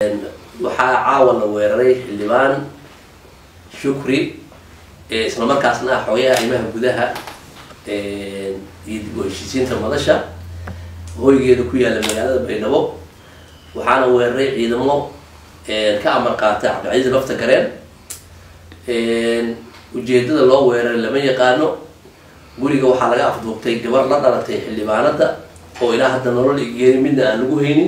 waxaa caawa la weeraray xildhibaan shukri isla markaasna ah xoogaha arrimaha gudaha iyo dib u heshiisiinta madasha hoygeeda ku yaalla magaalada baydhabo waxaana weeraray ciidamo ka amar qaata cabdicasiis lafta gareen ujeedada loo weeraray lama yaqaano guriga waxaa laga afduubtay gabar la dhalatay xildhibaanada oo ilaa hadda nolol geeri midna aan lagu haynin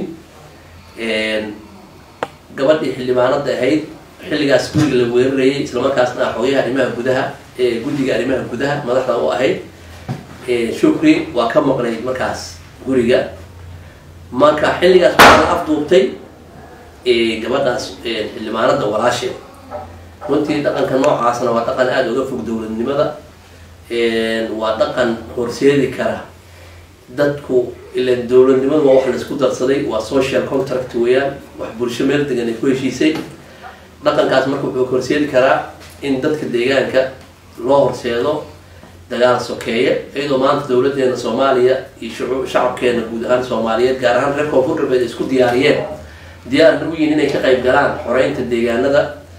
gabadhii xildhibaanada ahayd xilligaas guriga la weerarayay islamarkaasna ah xoogaha arrimaha gudaha ee guddiga arrimaha gudaha madaxda u ahayd shukri waa ka maqnay markaas guriga marka xilligaas waxaa la afduubtay gabadhaas xildhibaanada walaasheed runtii dhaqanka noocaasna waa dhaqan aada uga fog dowladnimada waa dhaqan horseedi kara dadku ilan dowladnimadu waa wax laisku darsaday waa social contract weeyaan wax bulsho meel degan ay ku heshiisay dhaqankaas marka wuxuu horseedi karaa in dadka deegaanka loo horseedo dagaal sokeeye iyadoo maanta dowladeena soomaaliya iyo shacabkeena guud ahaan soomaaliyeed gaar ahaan reer koonfur galbeed ay isku diyaariyeen diyaarna u yihin inay ka qayb galaan xoreynta deegaanada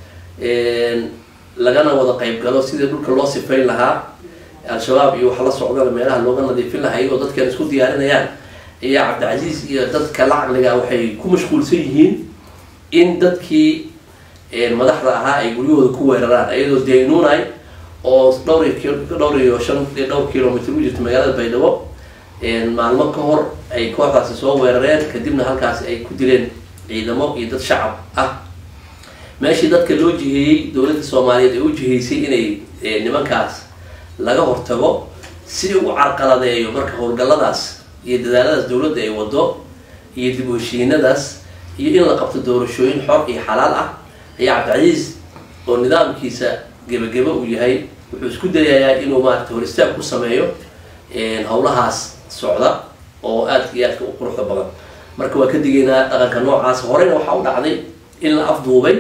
lagana wada qayb galo sidii dhulka loo sifayn lahaa al-shabaab iyo wax la socdana meelaha looga nadiifin lahaa iyagoo dadkan isku diyaarinayaan ayaa cabdicasiis iyo dadka la caqliga waxay ku mashquulsan yihiin in dadkii madaxda ahaa ay guryahooda ku weeraraan iyadoo daynuunay oo dhowr dhowr iyo shan dhowr kilomitr u jirta magaalada baydhabo maalmo ka hor ay kooxdaasi soo weerareen kadibna halkaasi ay ku dileen ciidamo iyo dad shacab ah meeshii dadka loo jiheeyey dowladda soomaaliyeed ay u jiheysay inay nimankaas laga hortago si u carqaladeeyo marka howlgalladaas iyo dadaaladaas dowladda ay wado iyo dib u heshiinadaas iyo in la qabto doorashooyin xor iyo xalaal ah ayaa cabdicasiis oo nidaamkiisa gebageba uu yahay wuxuu isku dayayaa inuu maarata hor istaag ku sameeyo howlahaas socda oo aadka iyo aadka u quruxda badan marka waa ka digaynaa dhaqanka noocaas horeyna waxaa u dhacday in la afduubay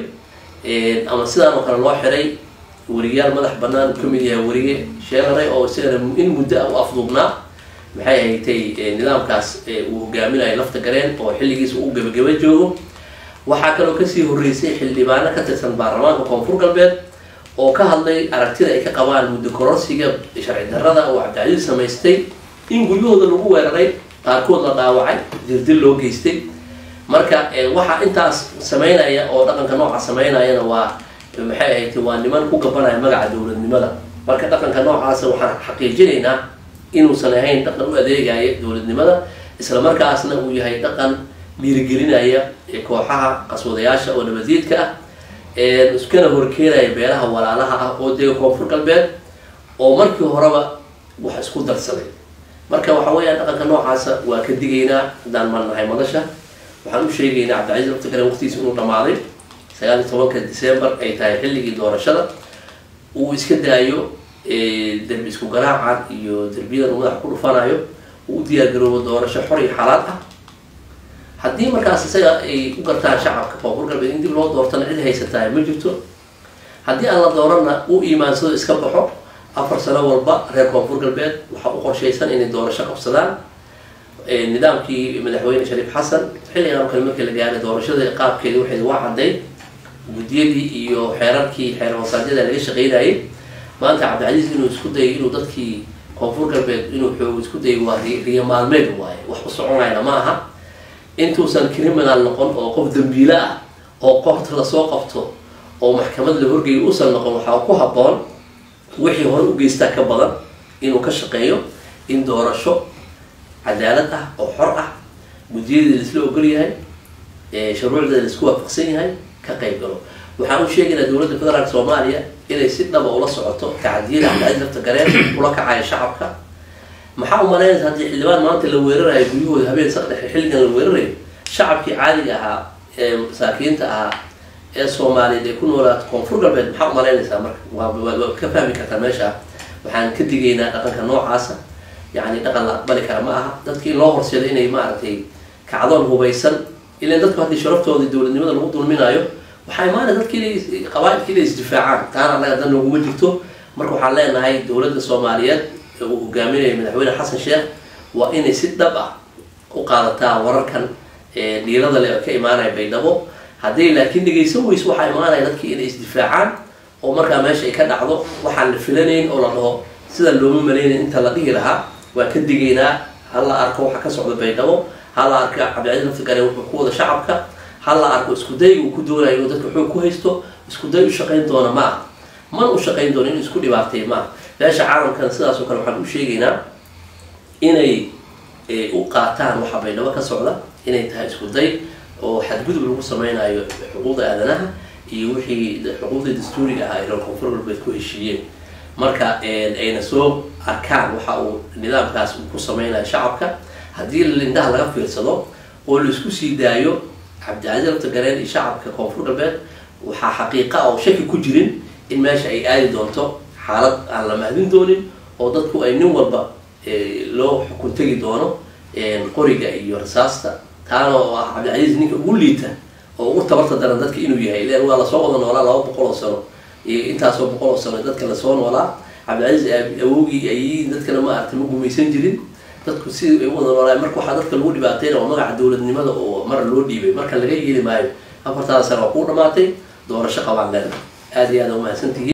ama sidaan oo kale loo xiray weriyaal madax banaan uu kamid yahay werige sheelaray oo isagana in muddo ah u afduubnaa maxay haytay nidaamkaas uu hogaaminayo lafta gareen oo xilligiisa uu gebageba joogo waxaa kaloo kasii horeysay xildhibaano ka tirsan baarlamaanka koonfur galbeed oo ka hadlay aragtida ay ka qabaan muddo kororsiga sharci darrada oo cabdicasiis samaystay in guryahooda lagu weeraray qaarkood la dhaawacay dirdil loo geystay marka waxaa intaas sameynaya oo dhaqanka nooca sameynayana waa maxay ahayd waa niman ku gabanaya magaca dowladnimada marka dhaqanka noocaasa waxaan xaqiijinaynaa inuusan ahayn dhaqan u adeegaya dowladnimada isla markaasna uu yahay dhaqan dhiirigelinaya kooxaha qaswadayaasha oo nabadiidka ah iskana horkeenaya beelaha walaalaha ah oo dega koonfur galbeed oo markii horeba wax isku darsaday marka waxa weeyaan dhaqanka noocaasa waa ka digaynaa haddaan malnahay madasha waxaan u sheegaynaa cabdicasiis lafta garen waqtigiisa inuu dhamaaday sagaal iyo tobanka december ay tahay xilligii doorashada uu iska daayo derbi isku garaacan iyo derbiyadan uu madaxa ku dhufanayo uu u diyaargaroobo doorasho xor iyo xalaal ah haddii markaas isaga ay u gartaan shacabka koonfur galbeed in dib loo doortana cid haysatahay ma jirto haddii aan la dooranna uu iimaansado iska baxo afar sano walba reer koonfur galbeed waxaa u qorshaysan inay doorasho qabsadaan nidaamkii madaxweyne shariif xasan xilligan oo kale markii la gaaray doorashada qaabkeedi waxay waa cadday guddiyadii iyo xeerarkii xeer hoosaadyada laga shaqeynayay maanta cabdicasiis inuu isku dayay inuu dadkii koonfur galbeed inuu xoog isku dayay waa riyo maalmeed waaye wax u soconayna ma aha intuusan criminal noqon oo qof dambiile ah oo qoorta lasoo qabto oo maxkamad la horgeeyo uusan noqon waxaa ku habboon wixii hore u geystaa ka badan inuu ka shaqeeyo in doorasho cadaalad ah oo xor ah guddiyadii laisla ogol yahay shuruucdeeda laisku waafaqsan yahay ka qayb galo waxaan u sheegaynaa dowladda federaalk soomaaliya inay si dhaba ula socoto tacadiyada cabdicasiis lafta gareen ula kacaya shacabka maxaa u malaynaysa haddii xildhibaan maanta la weerarayo guryahooda habeen saddexe xilligan la weerarayo shacabkii caadiga ahaa ee masaakiinta ahaa ee soomaaliyeed ee ku noolaato koonfur galbeed maxaa u malaynaysaa marka waa ka fahmi kartaa meesha waxaan ka digaynaa dhaqanka noocaasa yani dhaqan la aqbali kara ma aha dadki in loo horseedo inay maaragtay kacdoon hubaysan ilan dadku haddii sharaftooda dowladnimada lagu dulminayo waxaa imaanaya dadki inay qabaailki inay isdifaacaan taana annaga dan nooguma jirto marka waxaan leenahay dowladda soomaaliyeed uu hogaaminaya madaxweyne xasan sheekh waa inay si dhab ah u qaadataa wararkan dhiirada le ka imaanaya baydhabo hadday laakiin dhegaysan weyso waxaa imaanaya dadkii inay isdifaacaan oo markaa meesha ay ka dhacdo waxaan la filanayn oo la dhaho sida looma malaynayn inta la dhihi lahaa waan ka digaynaa hala arko waxa ka socda baydhabo hala arko cabdicasiis laftigare wuxuu ku wada shacabka hala arko iskuday uu ku doonayo inuu dadka xoog ku haysto iskuday u shaqayn doona ma aha man u shaqayn doono inuu isku dhibaatay ma aha beesha caalamkana sidaas oo kale waxaan u sheegaynaa inay u qaataan waxa baydhabo ka socda inay tahay iskuday oo xadgudub lagu sameynayo xuquuqda aadanaha iyo wixii xuquuqdii dastuuriga ahaa ay reer koonfur galbeed ku heshiiyeen marka ayna soo arkaan waxa uu nidaamkaas uu ku sameynayo shacabka haddii lindhaha laga fiirsado oo laisku sii daayo cabdicasiis laftagareen iyo shacabka koonfur galbeed waxaa xaqiiqa oo shaki ku jirin in meesha ay aadi doonto xaalad aan la mahdin doonin oo dadku ay nin walba loo xukun tegi doono qoriga iyo rasaasta taana oo ah cabdicasiis ninka ugu liita oo ugu tabarta daran dadka inuu yahay ilan waa lasoo wada noolaa laba boqol oo sano iyo intaasoo boqol oo sano dadka lasoo noolaa cabdicasiis awogii ay dadkana ma aragtay ma gumaysan jirin dadku si ay u wada noolaa marka waxaa dadka lagu dhibaatayna oo magaca dowladnimada oo mar loo dhiibay marka laga yeeli maayo afartaada sano waa kuu dhamaatay doorasho qabaan leena aada iyo aada umahadsantihiin